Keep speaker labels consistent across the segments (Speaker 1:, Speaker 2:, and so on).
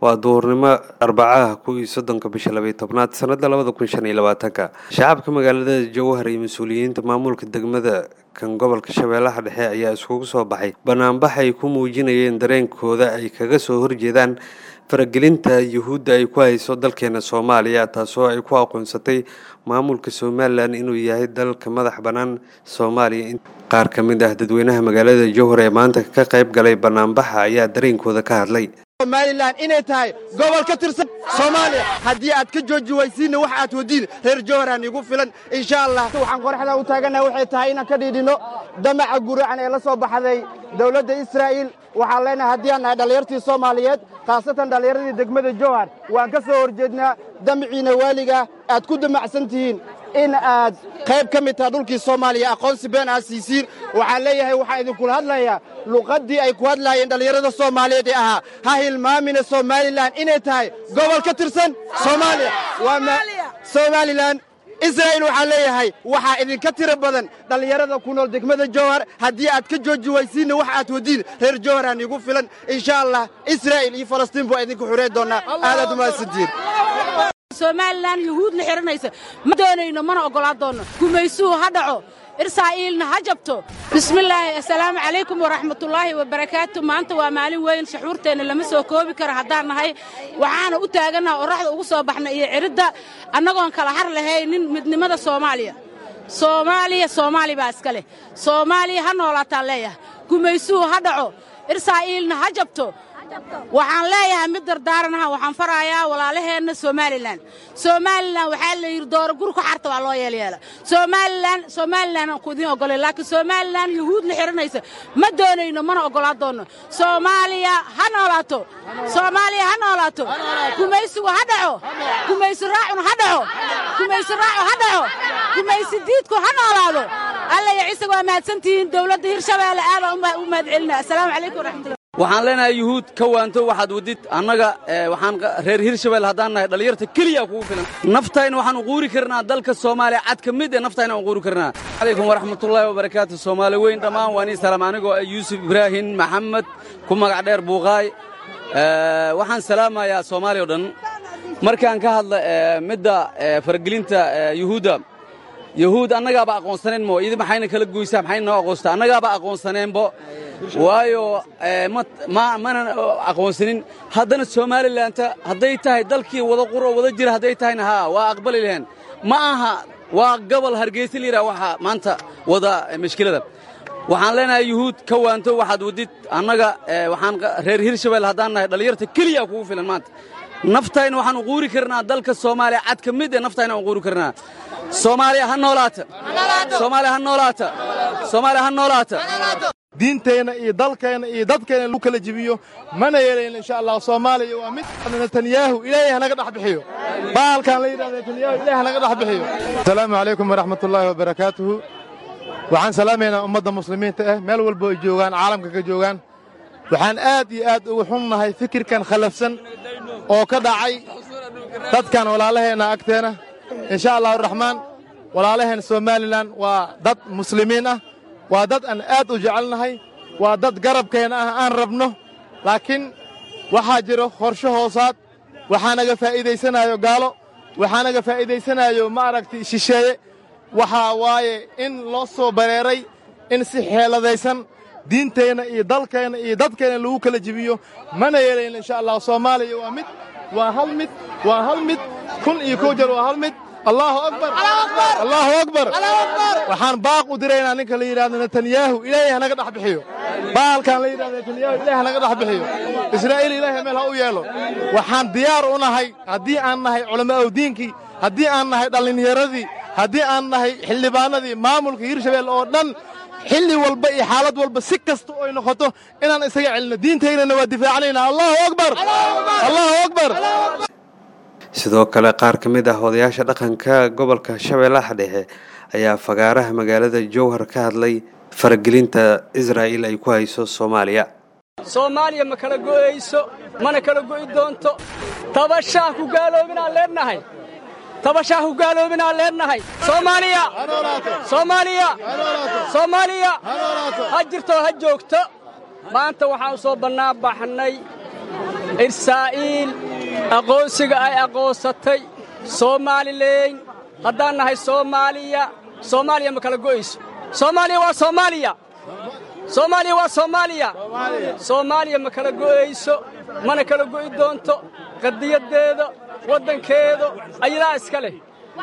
Speaker 1: waa duhurnimo arbacaha kow iyo soddonka bisha labaiyo tobnaad sanada labada kun shan iyo labaatanka shacabka magaalada jowhar iyo mas-uuliyiinta maamulka degmada kan gobolka shabeellaha dhexe ayaa iskugu soo baxay banaanbax ay ku muujinayeen dareenkooda ay kaga soo horjeedaan faragelinta yuhuudda ay ku hayso dalkeena soomaaliya taasoo ay ku aqoonsatay maamulka somalilan inuu yahay dalka madax bannaan soomaaliya qaar ka mid ah dadweynaha magaalada jowhar ee maanta ka qayb galay banaanbaxa ayaa dareenkooda ka hadlay
Speaker 2: somalilan inay tahay gobol ka tirsan soomaaliya haddii aad ka jooji waysiinna wax aad wadiin reer jowharaan igu filan insha allah waxaan qoraxda u taagannaha waxay tahay inaan ka dhiidhinno damaca guracan ee la soo baxday dawladda israa'iil waxaan leenahay haddii aan nahay dhallinyartii soomaaliyeed khaasatan dhallinyaradii degmada jowhar waan ka soo horjeednaa damaciina waaliga aad ku damacsan tihiin in aad qayb ka mid taha dhulkii soomaaliya aqoonsi been aad siisiin waxaan leeyahay waxaan idinkula hadlayaa luqaddii ay ku hadlaayeen dhallinyarada soomaaliyeed ee ahaa ha hilmaamina somalilan inay tahay gobol ka tirsan soomaaliya somalilan israa'iil waxaan leeyahay waxaa idinka tiro badan dhallinyarada ku nool degmada jowhar haddii aad ka jooji waysiinna wax aad wadiin reer jowharaan igu filan insha allah israa'iil iyo falastiin baa idinku xurey doonnaa aadaad umahadsantihiin
Speaker 3: somalilan yuhuud la xihanaysa ma doonayno mana oggolaa doonno gumaysuhu ha dhaco israa'iilna ha jabto bismillaahi assalaamu calaykum waraxmatullaahi wabarakaatu maanta waa maalin weyn shuxuurteenna lama soo koobi karo haddaan nahay waxaana u taagannaha qorraxda ugu soo baxna iyo cidhidda annagoon kala har lahaynin midnimada soomaaliya soomaaliya soomaali baa iska leh soomaaliya ha noolaataan leeyahay gumaysuhu ha dhaco israa'iilna ha jabto waxaan leeyahay mid dardaaranaha waxaan faraayaa walaalaheenna somalilan somalilan waxaa la yidhi dooro guri ku xarta waa loo yeelyeela somalilan somalilan aan ku idiin oggolay laakiin somalilan yuhuud la xihanaysa ma doonayno mana oggolaa doonno soomaaliya ha noolaato soomaaliya ha noolaato gumaysigu ha dhaco gumaysi raacun ha dhaco gumaysi raacu ha dhaco gumaysi diidku ha noolaado alla iyo ciise waa mahadsantihiin dowladda hirshabeelle aadaan u mahad celinaa assalaamu calaykum waraxmatullahi
Speaker 4: waxaan leenahay yuhuud ka waanto waxaad wadid annaga waxaan reer hirshabelle haddaan nahay dhallinyarta keliya kugu filan naftayna waxaan uquuri karnaa dalka soomaaliya cad ka mid ee naftayna uquuri karnaa calaykum waraxmatullaahi wabarakaatu soomaali weyn dhammaan waa nii salaam anigoo yuusuf ibraahim maxamed ku magac dheer buuqaay waxaan salaamayaa soomaaliya o dhan markaan ka hadla midda faragelinta yuhuudda yuhuud annagaaba aqoonsanayn mo idi maxayna kala goysaa maxayna noo aqoonstaa annagaaba aqoonsaneenbo waayo mana aqoonsanin haddana somalilanta hadday tahay dalkii wada qur oo wada jira hadday tahayna haa waa aqbali laheen ma aha waa gobol hargeysa la yidhaha waxa maanta wada mashkilada waxaan leenahay yuhuud ka waanto waxaad wadid annaga waxaan reer hirshabelle haddaan nahay dhallinyarta keliya kugu filan maanta naftayna waxaan uquuri karnaa dalka soomaaliya cad ka mid ee naftayna uquuri karnaa soomaaliya ha noolaata soomaaliya ha noolaata soomaaliya ha noolaata
Speaker 5: diinteenna iyo dalkeenna iyo dadkeenna lagu kala jibiyo mana yeelayn insha allah soomaaliya waa mid netanyahu ilaahay hanaga dhex bixiyo baalkaan la yidhahda netanyahu ilahay hanaga dhex bixiyo asalaamu calaykum waraxmatullaahi wabarakaatuhu waxaan salaamaynaa ummadda muslimiinta ah meel walbo ay joogaan caalamka ka joogaan waxaan aad iyo aad ugu xunnahay fikirkan khalafsan oo ka dhacay dadkan walaalaheenna agteena insha allahu raxmaan walaalaheen somalilan waa dad muslimiin ah waa dad aan aad u jecelnahay waa dad garabkeenna ah aan rabno laakiin waxaa jiro qorsho hoosaad waxaa naga faa'iidaysanaayo gaalo waxaa naga faa'iidaysanaayo ma aragtay shisheeye waxaa waaye in loo soo bareeray in si xeeladaysan diinteenna iyo dalkeenna iyo dadkeenna lagu kala jibiyo mana yeelayn insha allah soomaaliya waa mid waa hal mid waa hal mid kun iyo kow jeer waa hal mid allaahu akbar allaahu akbar waxaan baaq u diraynaa ninka la yidhahdo netanyahu ilaahay hanaga dhex bixiyo baalkaan la yidhahdo netanyahu ilahay hanaga dhex bixiyo israa'iil ilaahay meel ha u yeelo waxaan diyaar u nahay haddii aan nahay culamaa'u diinkii haddii aan nahay dhallinyaradii haddii aan nahay xildhibaanadii maamulka hirshabelle oo dhan xilli walba iyo xaalad walba si kasta oy noqoto inaan isaga celinno diintaynana waa difaacanaynaa allaahu akbar allaahu akbar
Speaker 1: sidoo kale qaar ka mid ah odayaasha dhaqanka gobolka shabeellaha dhexe ayaa fagaaraha magaalada jowhar ka hadlay faragelinta israa'iil ay ku hayso soomaaliya
Speaker 6: soomaaliya ma kala go'ayso mana kala go'i doonto tabashaah ku gaaloobinaan leennahay tabashaah ku gaaloobinaan leennahay soomaaliya soomaaliya soomaaliya ha jirto ha joogto maanta waxaan u soo bannaan baxnay israa'iil aqoonsiga ay aqoonsatay soomaalileyn haddaan nahay soomaaliya soomaaliya ma kala go'ayso soomaaliya waa soomaaliya soomaaliya waa soomaaliya soomaaliya ma kala go'ayso mana kala go'i doonto qadiyaddeeda waddankeeda ayadaa iska leh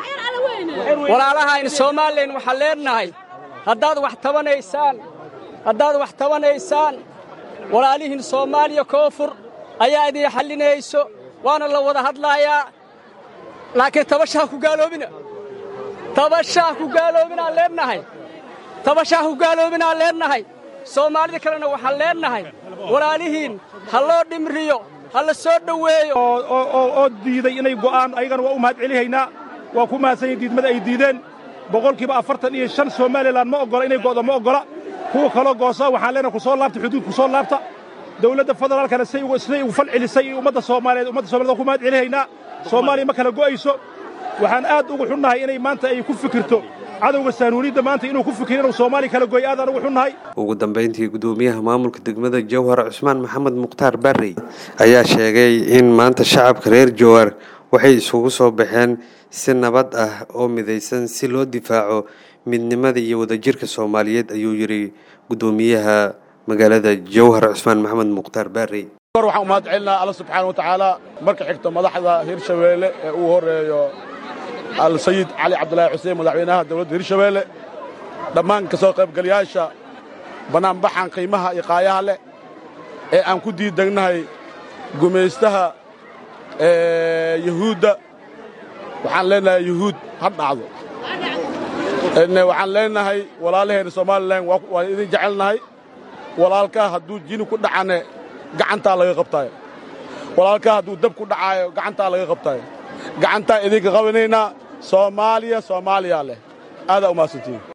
Speaker 6: walaalahayn soomaalilan waxaan leennahay haddaad wax tabanaysaan haddaad wax tabanaysaan walaalihiin soomaaliya koonfur ayaa idin xallinayso waana la wada hadlaayaa laakiin tabashaha ku gaaloobina tabashaha ku gaaloobinaan leennahay tabashaha ku gaaloobinaan leennahay soomaalida kalena waxaan leennahay walaalihiin ha loo dhimriyo ha la soo dhoweeyo
Speaker 7: oo diiday inay go'aan ayagana waa u mahad celihaynaa waa ku mahadsan yihin diidmada ay diideen boqolkiiba afartan iyo shan somalilan ma oggola inay go'do ma oggola kuwa kaloo goosa waxaan leenahay ku soo laabta xuduud ku soo laabta dawladda federaalkana siday ugu fal celisay iyo ummadda soomaaliyeed ummadda somaliyed waa ku mahad celihaynaa soomaaliya ma kala go'ayso waxaan aad ugu xunnahay inay maanta ay ku fikirto cadowga saanuunidda maanta inuu ku fikiro inuu soomaaliya kala goy aadaan ugu xunnahay
Speaker 1: ugu dambayntii gudoomiyaha maamulka degmada jowhar cusmaan maxamed mukhtaar barrey ayaa sheegay in maanta shacabka reer jowhar waxay isugu soo baxeen si nabad ah oo midaysan si loo difaaco midnimada iyo wadajirka soomaaliyeed ayuu yidhi gudoomiyaha magaalada jowhar cusmaan maxamed mukhtaar barrey
Speaker 8: kor waxaan u mahad celinaa alla subxaana wa tacaala marka xigto madaxda hirshabeelle ee uu horeeyo alsayid cali cabdulaahi xuseen madaxweynaha dowladda hirshabeelle dhammaan ka soo qaybgalayaasha bannaanbaxan qiimaha iyo qaayaha leh ee aan ku diidegnahay gumaystaha yuhuudda waxaan leenahay yuhuud ha dhacdo waxaan leenahay walaalaheenna somalilan waan idin jecelnahay walaalkaa hadduu jini ku dhacane gacantaa laga qabtaayo walaalkaa hadduu dab ku dhacaayo gacantaa laga qabtaayo gacantaa idinka qabanaynaa soomaaliya soomaaliyaa leh aadaa u mahadsantiin